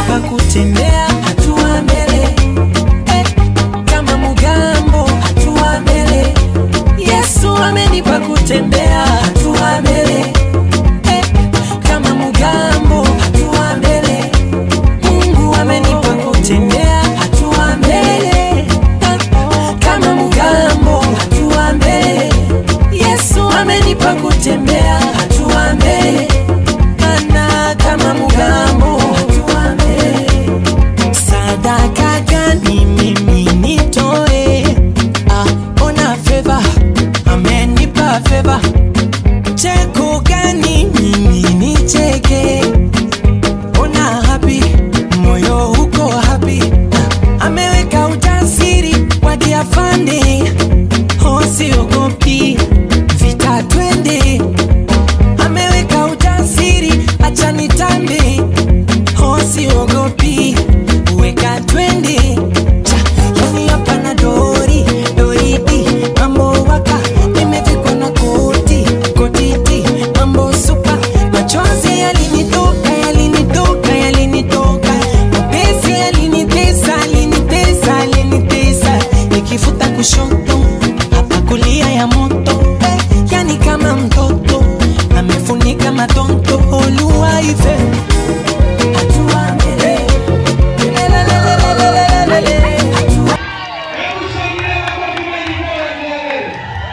amenipa kutembea hatua mbele eh, kama mugambo hatua mbele yesu amenipa kutembea hatua mbele eh, kama mugambo hatua mbele mungu amenipa kutembea hatua mbele eh, kama mugambo hatua mbele yesu amenipa kutembea hatua mbele mana kama mugambo hatua mbele sadaka gani mimi nitoe ah, ona feva amenipa feva cheko gani mimi nicheke ona happy moyo uko happy ah, ameweka ujasiri wa diafande osiogopi vita twende ameweka ujasiri acha nitambe osiogopi weka twende cha yani hapa na dori doridi mambo waka nimevikwa na koti kotiti mambo supa machozi yalinitoka yalinitoka yalinitoka mapenzi yalinitesa yalinitesa yalinitesa nikifuta kushoto hapa kulia ya moto eh, yani kama mtoto amefunika matonto oluwaife hatua mbele Lelelelelelelele. Hatua Hebu shangilia makofi mengi kwa Nyerere.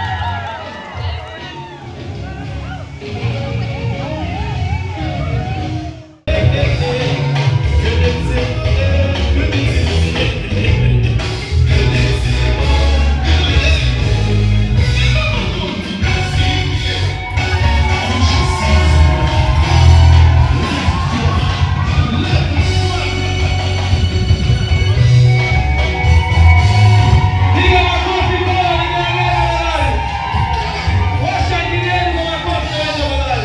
Piga makofi kwa Nyerere. Washangilieni kwa makofi kwa Nyerere.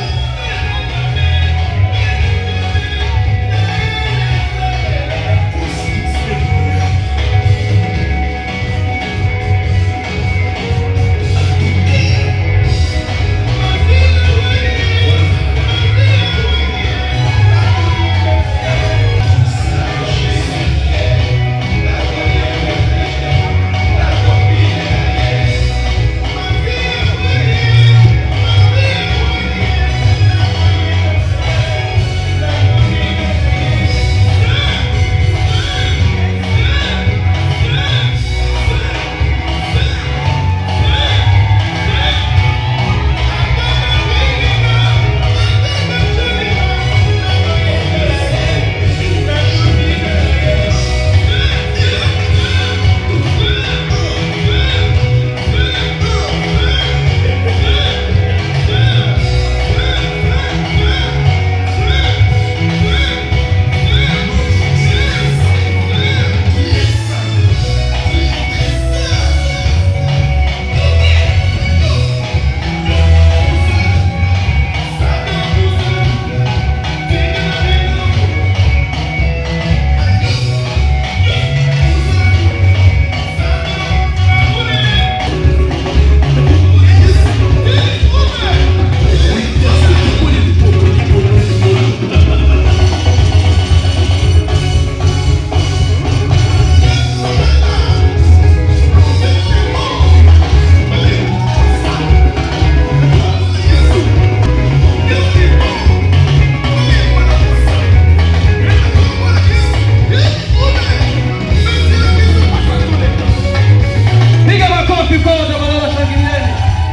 Piga makofi kwa tafadhali shangilieni.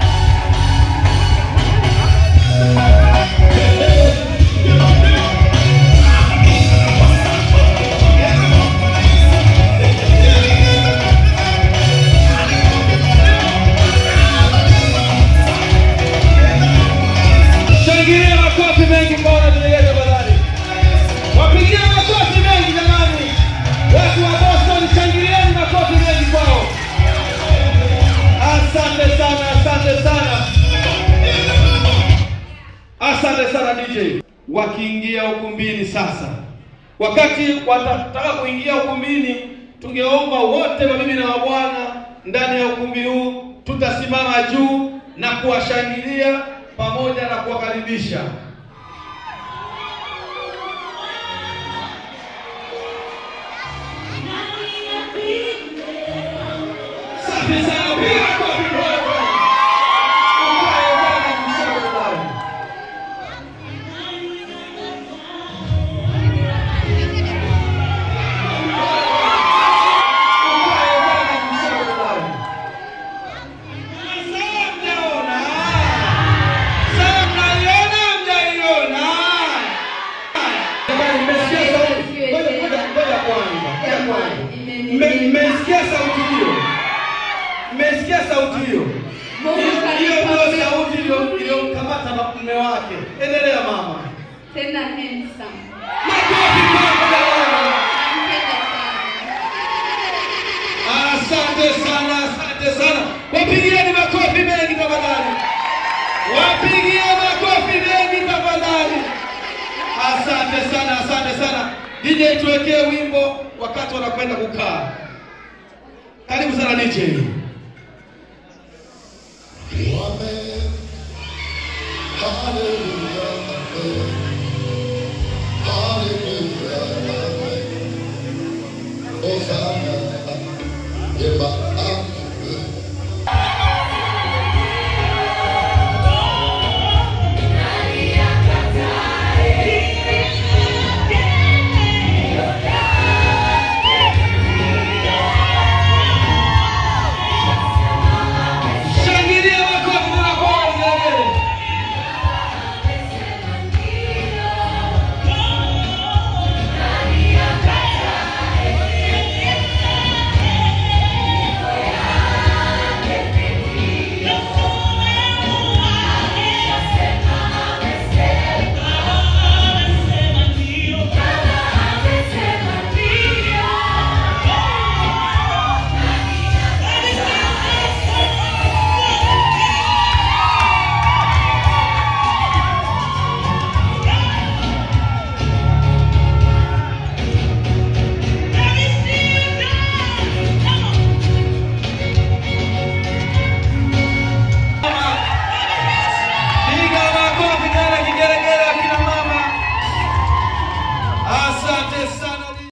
Shangilia makofi mengi kwa wanatulegeza tafadhali. Wapigie makofi mengi jamani. Watu wa Boston shangilieni makofi mengi kwao. Asante sana, asante sana, asante sana DJ. Wakiingia ukumbini sasa, wakati watataka kuingia ukumbini, tungeomba wote mabibi na mabwana ndani ya ukumbi huu tutasimama juu na kuwashangilia pamoja na kuwakaribisha. Asante sana, piga makofi kwako. Ukae Bwana mshauri ndani. Ukae Bwana mshauri ndani. Sasa mnaona? Sasa mnaiona, mjaiona? Jamani, mmesikia sauti? Ngoja, ngoja, ngoja kwanza, ngoja kwanza. Mme- Mmesikia sauti hiyo? Mmesikia sauti hiyo? Hiyo ndio sauti iliyo- iliyomkamata na mume wake. Endelea mama. Tena handsome. Makofi kwako jamani. Nampenda sana. Asante sana, asante sana. Wapigieni makofi mengi tafadhali. Wapigie makofi mengi tafadhali. Asante sana, asante sana. DJ tuwekee wimbo wakati wanakwenda kukaa. Karibu sana DJ. Hallelujah. Hosanna.